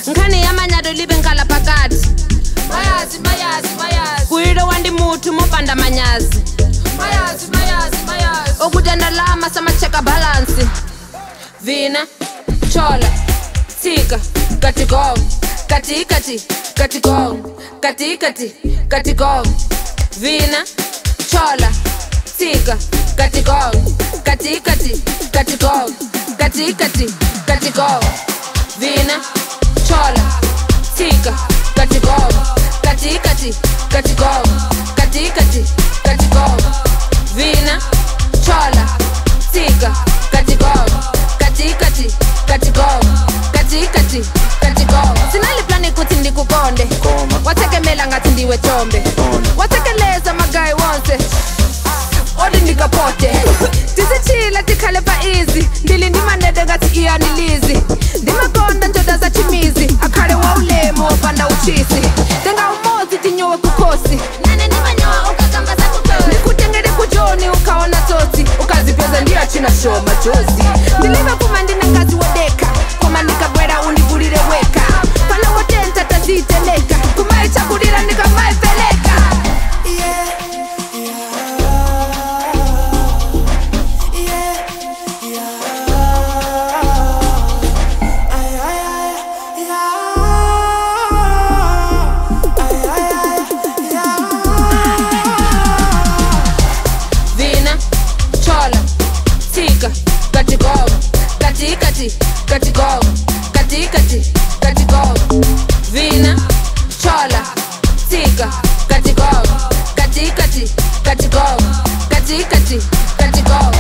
nkhani ya manyalo live nkhala phakathi mayazi mayazi mayazi kuyilo wandi muthu mopanda manyazi mayazi mayazi mayazi okutenda lama samacheka balansi vina chola tsika katigong katikati katigong katikati katigong vina chola tsika katigong katikati katigong katikati katigong vina chola tsika katigong katikati katigong katikati katigong vina chola tsika katigong katikati katigong katikati katigong sinaliplani kuti ndikukonde watekemela ngati ndiwe chombe watekeleza magayi wonse odi ndikapote tisichila tikhale pa izi ndili ndimanede ngati iyanilizi ndimakonda ndoda za chimizi akhale wa ulemu wopanda uchisi tenga umodzi tinyowe kukhosi nane ndimanyowa ukakamba zakukhosi ndikutengere kujoni ukaona tsotsi ukazipeza ndiyachina shoma jozi ndilive kuma ndine ngazi wodeka koma ndikabwera undigulire weka pana wotenta taziteleka kumaichakulira ndikamaiveleka vina chola tsika katigong katikati katigong katikati katigong vina chola tsika katigong katikati katigong katikati katigong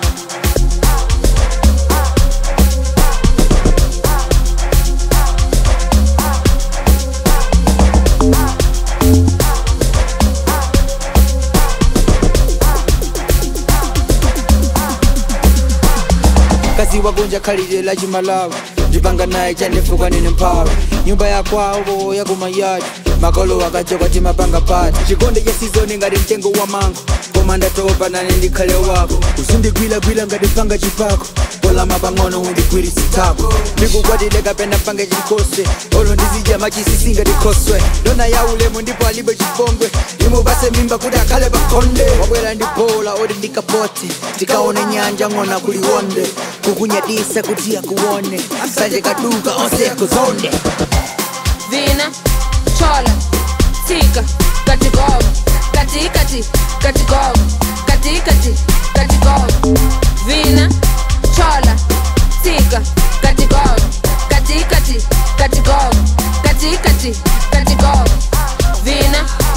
kazi wagonja khalidwe la chimalawi ndipanga naye chandifuka nine mphawi nyumba ya kwawo yakumayadi makolo akachoka timapanga pati chikonde cha sizoni ngati mtengo wa mango koma ndatopa nane ndikhale wako uzindigwilagwila ngati panga chipako kolama pang'ono undigwirisitako ndikukwatile kapena pange chikose olo ndizidya machisisi ngati khoswe ndona ya ulemu ndipo alibe chipongwe imupase mimba kuti akhale pakhonde wabwera ndi bola oti ndikapote tikaone nyanja ng'ona kuliwonde kukunyadisa kuti akuone sanje kaduka onse akuzonde vina chola tsika katigong katikati katigong katikati katigong vina chola tsika katigong katikati katigong katikati katigong vina